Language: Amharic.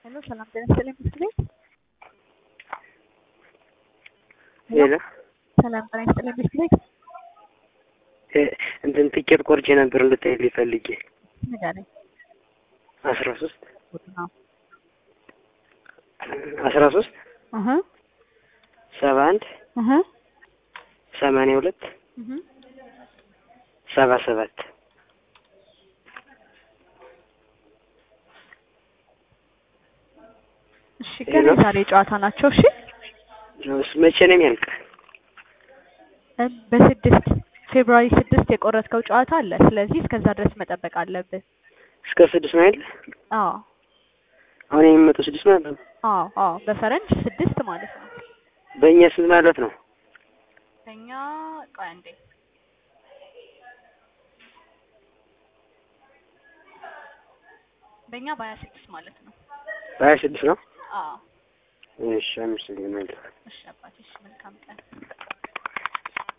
ሄሎ ሰላም ጤና ይስጥልኝ ትምህርት ቤት ሄሎ ሰላም ጤና ይስጥልኝ ትምህርት ቤት እንትን ትኬት ቆርጬ ነበር እንድታይልኝ ፈልጌ ንገረኝ። አስራ ሶስት ቁጥ ነው አስራ ሶስት እህ ሰባ አንድ እህ ሰማንያ ሁለት እህ ሰባ ሰባት እሺ ግን የዛሬ ጨዋታ ናቸው። እሺ መቼ ነው የሚያልቅ? እ በስድስት ፌብሩዋሪ ስድስት የቆረጥከው ጨዋታ አለ። ስለዚህ እስከዛ ድረስ መጠበቅ አለብህ። እስከ ስድስት ነው አይደል? አዎ አሁን የሚመጣው ስድስት ማለት ነው። አዎ አዎ በፈረንጅ ስድስት ማለት ነው። በእኛ ስንት ማለት ነው? እኛ ቆይ አንዴ በእኛ በሀያ ስድስት ማለት ነው። በሀያ ስድስት ነው። አዎ እሺ አመሰግናለሁ። እሺ አባቴ እሺ መልካም ቀን